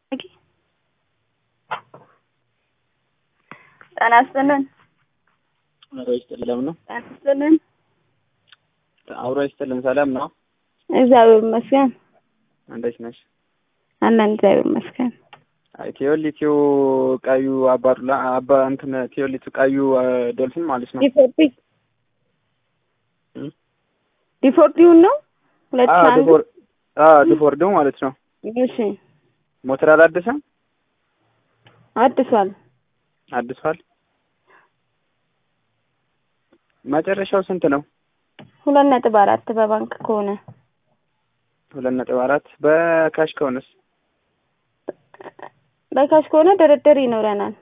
ጤና ይስጥልን። አብሮ ይስጥልን ነው። ጤና ይስጥልን። አብሮ ይስጥልን። ሰላም ነው። እግዚአብሔር ይመስገን። እንዴት ነሽ? አለን እግዚአብሔር ይመስገን። አይ ቴዎሊቲው ቀዩ አባዱላ አባ እንትን ቴዎሊቲው ቀዩ ዶልፊን ማለት ነው። ዲፎርዲ እም? ዲፎርዲውን ነው ሁለት አዎ አንድ ዲፎር አ ዲፎርዲው ማለት ነው። እሺ ሞተር አላደሰም? አድሷል። አድሷል። መጨረሻው ስንት ነው? ሁለት ነጥብ አራት በባንክ ከሆነ ሁለት ነጥብ አራት በካሽ ከሆነስ? በካሽ ከሆነ ድርድር ይኖረናል።